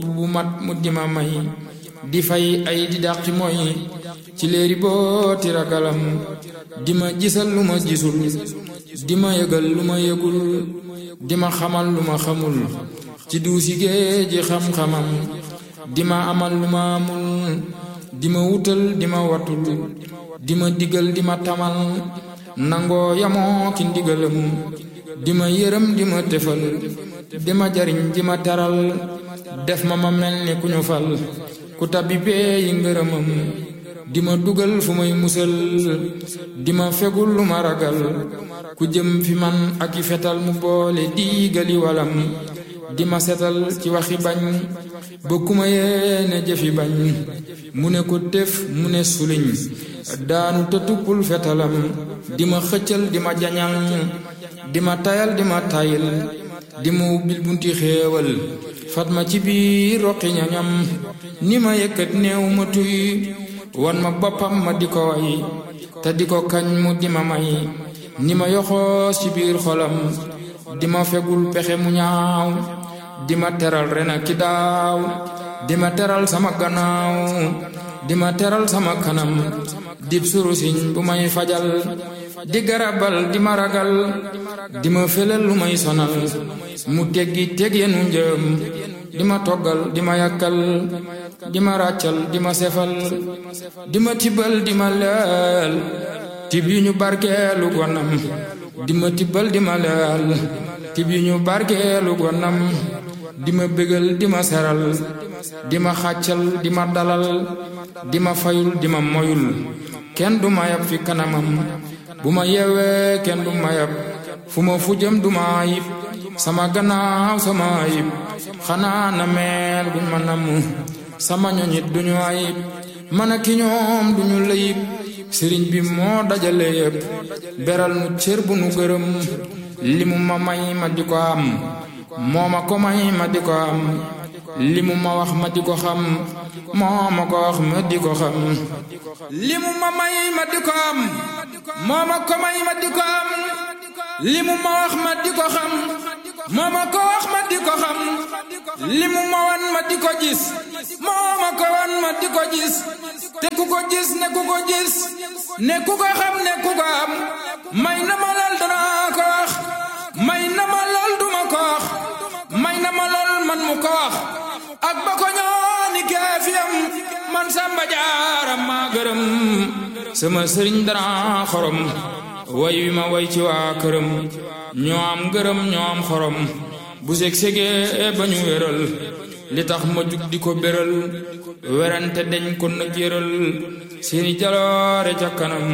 bu mat mu di ma may di fay ay di dàqi mooy ci léeri booti ragalam di ma gisal lu ma gisul di ma yëgal lu ma yëgul di ma xamal lu ma xamul ci duusi géeji xam-xamam di ma amal lu ma amul di ma wutal di ma watul di ma digal di ma tamal nangoo yamoo ki ndigalam di ma yërëm di ma tefal di ma jariñ di ma teral def ma ma mel ni ku ñu fal ku tabbi bee yi ngërëmam di ma dugal fu may musal di ma fegul lu ma ragal ku jëm fi man ak i fetal mu boole diigali walam di ma setal ci waxi bañ ba ku ma yéene jëfi bañ mu ne ko tëf mu ne suliñ daanu te tuppul fetalam di ma xëccal di ma jañal di ma tayal di ma tayil di ma ubbil bunti xéewal fat ma ci biir roqi ñañam ni ma yëkkat néew ma tuy wan ma boppam ma di ko way te di ko kañ mu di ma may ni ma yoxoos ci biir xolam di ma fegul pexe mu ñaaw di ma teral ren ak ki daaw di ma teral sama gannaaw di ma teral sama kanam dib surusiñ bu may fajal di garabal di ma ragal di ma felal lu may sonal mu teggi teg yenu njëm di ma toggal di ma yàkkal di ma ràccal di ma sefal di ma tibbal di ma leel tib yu ñu barkeelu gonam di ma tibbal di ma leel tib yu ñu barkeelu gonam di ma bégal di ma seral di ma xàccal di ma dalal di ma fayul di ma moyul kenn du ma yab fi kanamam bu ma yeewee kenn du ma yab fu ma fu jëm du ma ayib sama gannaaw sama ayib xanaa na meel buñ ma namm sama ñoñit duñu ayib man ak ki ñoom duñu layib sëriñ bi moo dajale yépp beral nu cër bu nu gërëm li mu ma may ma di ko am moo ma ko may ma di ko am li mu ma wax ma di ko xam moo ma ko wax ma di ko xam li mu ma may ma di ko am moo ma ko may ma di ko am li mu ma wax ma di ko xam moo ma ko wax ma di ko xam li mu ma wan ma di ko gis moo ma ko wan ma di ko gis te ku ko gis ne ku ko gis ne ku ko xam ne ku ko am may na ma lool danaa ko wax may na ma lool duma ko wax may na ma lool man mu ko wax ak ba ko ñooni keefiyam man samba jaaram maa gërëm sama sëriñ dara xorom way wi ma way ci waa këram ñoo am gërëm ñoo am xorom bu seg segee ba ñu wéral li tax ma jug di ko béral werante dañ ko nag yëral seeni jaloore ca kanam